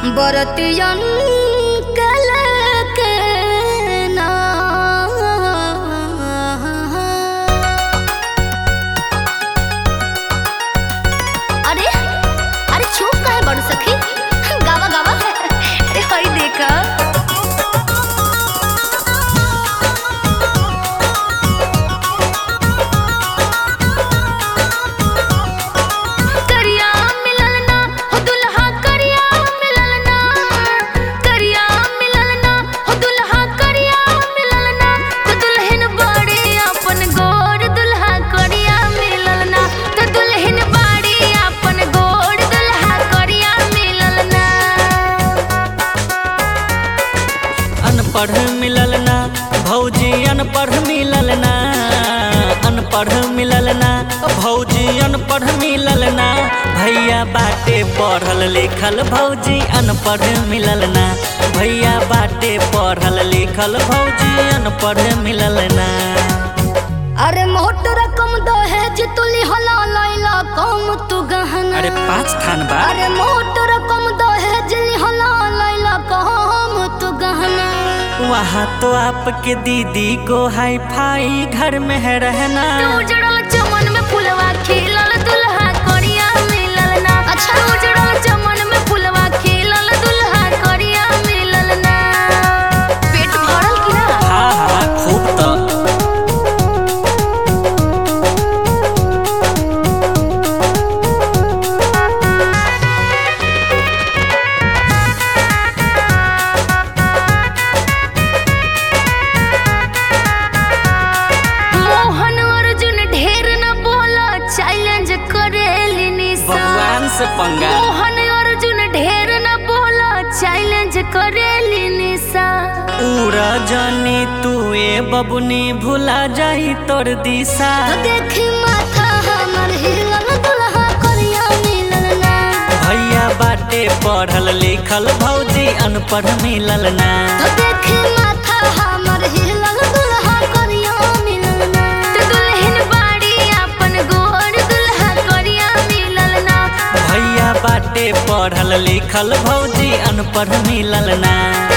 बरतियन कल के ना अरे अरे चुप काहे बड़ सखी गावा गावा अरे हई देखा करिया मिलल ना हो दुल्हा करिया मिलल ना करिया मिलल ना हो दुल्हा करिया मिलल ना तो दुल्हन बड़े अपन गोर दुल्हा करिया मिलल ना तो दुल्हन बड़ी अपन गोर दुल्हा करिया मिलल ना अनपढ़ मिलल ना भौजी अनपढ़ मिलल ना अनपढ़ मिलल ना भौजी अनपढ़ मिलल ना भैया बाटे पढ़ल लिखल भौजी अनपढ़ मिलल ना भैया बाटे पढ़ल लिखल भौजी अनपढ़ मिलल ना अरे मोट रकम दहेज तुली हला लैला कम तू गहना अरे पाँच थान बा अरे मोट रकम दहेज लिहला लैला कम तू गहना वहाँ तो आपके दीदी को हाई फाई घर में है रहना उजड़ल चमन में फुलवा खिलल दुल्हा करिया मिलल ना अच्छा उजड़ल चमन में फुलवा खिलल दुल्हा करिया मिलल ना पेट भरल कि ना हाँ हाँ खूब तो मोहन अर्जुन ढेर न बोला चैलेंज करेली निशा भगवान से पंगा मोहन अर्जुन ढेर न बोला चैलेंज करेली निशा उड़ा जानी तू ए बबुनी भुला जाई तोर दिशा तो देखी माथा हमर हिलल दुल्हा करिया मिलल ना भैया बाटे पढ़ल लिखल भौजी अनपढ़ मिलल ना तो देखी माथा हमर हिलल दुल्हा करिया मिलल ना तो दुल्हन बाड़ी अपन गोर दुल्हा करिया मिलल ना भैया बाटे पढ़ल लिखल भौजी अनपढ़ मिलल ना